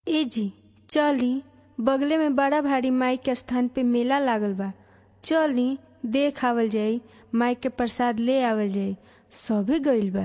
ए जी चली बगले में बड़ा भारी माई के स्थान पे मेला लागल बा चली देख आवल जाई माई के प्रसाद ले आवल जाई सभे गइल बा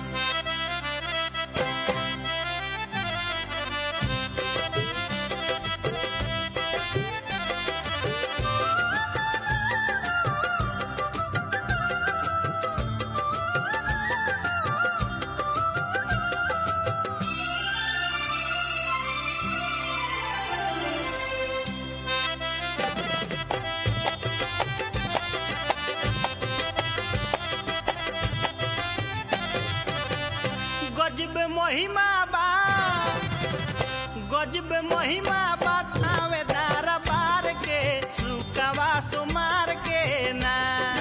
गजब महिमा बा गजब महिमा बा थावेदार बार के सुकवा सुमार के ना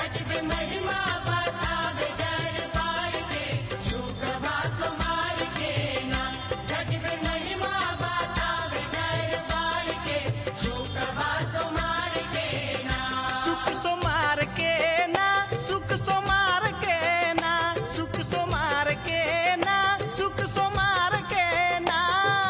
सुख सुमार के ना सुख सुमार के ना सुख सुमार के ना सुख सुमार के ना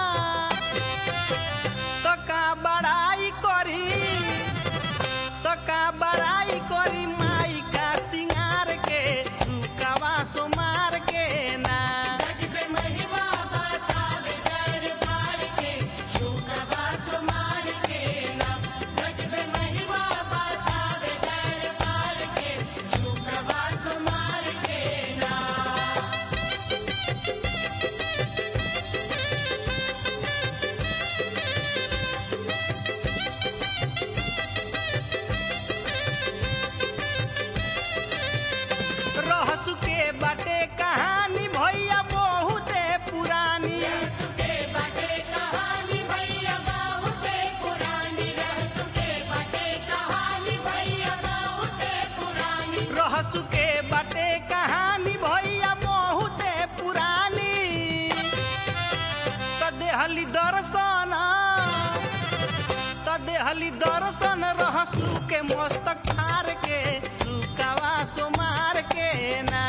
तो का बड़ाई करी तो का बड़ाई करी माई का सिंगार के सुकवा सुमार के ना रहसु के बाटे कहानी भैया बहुते पुरानी रहसु के बाटे कहानी भैया बहुते पुरानी त देहली दर्शन त देहली दर्शन रहसु के मस्तक फार के सुकवा सुमार के ना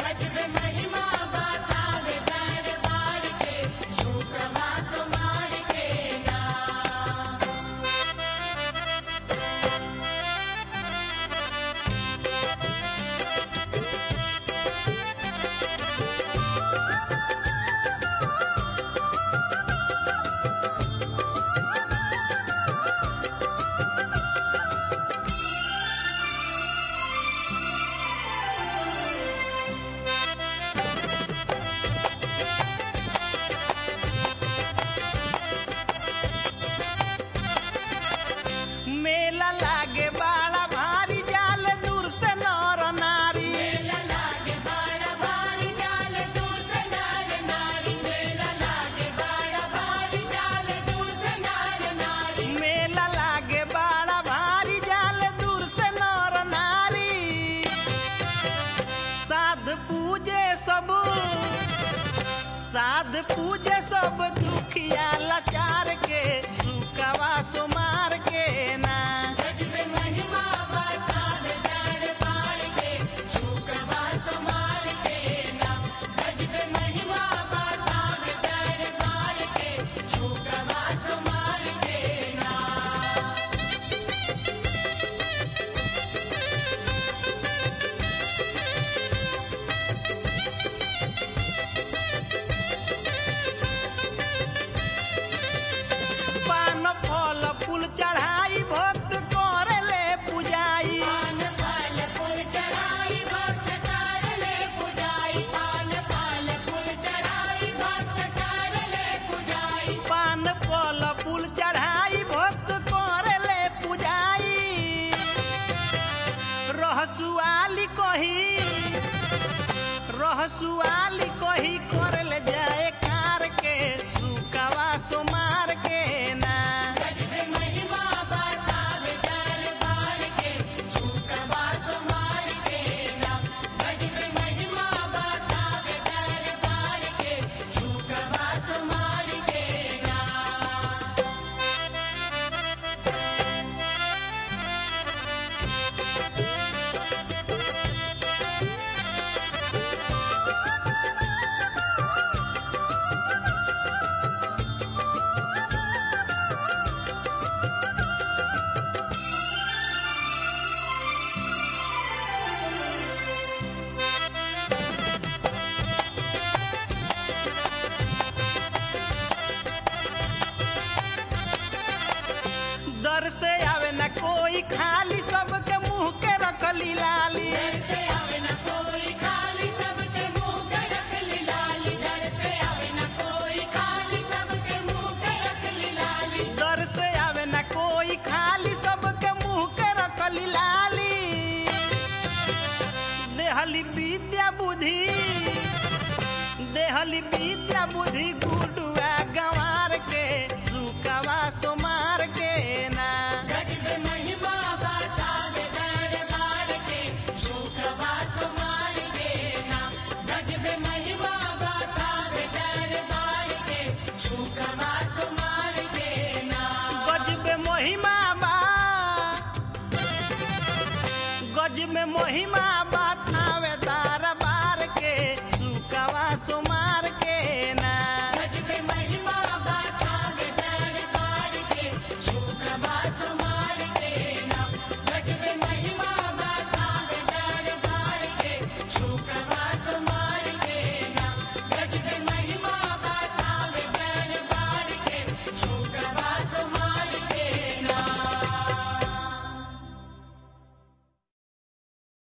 मेला लागे बड़ा भारी जाल दूर से नर नारी मेला लागे बड़ा भारी जाल दूर से नर नारी साध पूजे सब साध पूजे सब दुखिया लाचार के सुकवा सुमार के ना पान फल फूल चढ़ाई भक्त करे पूजाई पान फल फूल चढ़ाई भक्त करे पूजाई रहसुआली कही रहसुआली कही कर ले जाए कार के सुकवा सुमार के ना कोई खाली सबके मुंह के रखली लाली दर से आवे ना कोई खाली सबके मुंह के रखली लाली देहली विद्या बुद्धि देहली विद्या बुद्धि गुडुआ गंवार के सुकवा सोमार के ना गजबे महिमा बा गज में महिमा